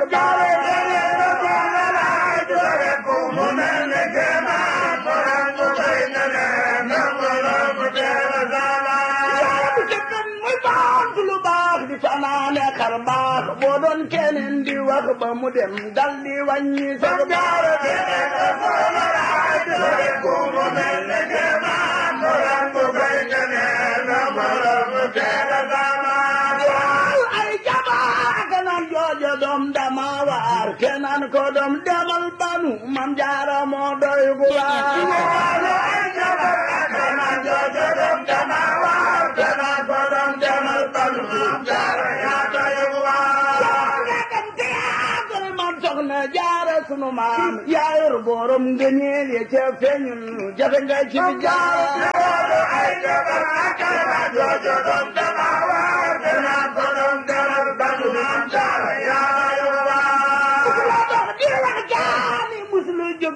jaare gene na soxna laay jure ko mu mel ne kéemaan borom bu koy nene na borom bu teela sama yaa bu jëkkan muy baax lu baax di fanaane xar baax boo doon keneen di wax ba mu dem dal di wàññi sa jaare gene na soxna laay jure ko mu mel ne kéemaan borom bu koy nene na borom bu teela sama ay jabaak naan joojo doom dama waar ke naan ko doom demal banu mam jaara moo doy gu waar ay jabaak naan joojo doom dama waar ke naan ko doom demal banu mam jaara yaa doy gu waar nga dem théâtre man soxna jaara sunu maam yaa yor borom ngëneel ya ca feeñul jafe nga ci bi jaara ay jabaak naan joojo doom dama waar ke naan ko doom demal banu mam jaara yaa doy gu waar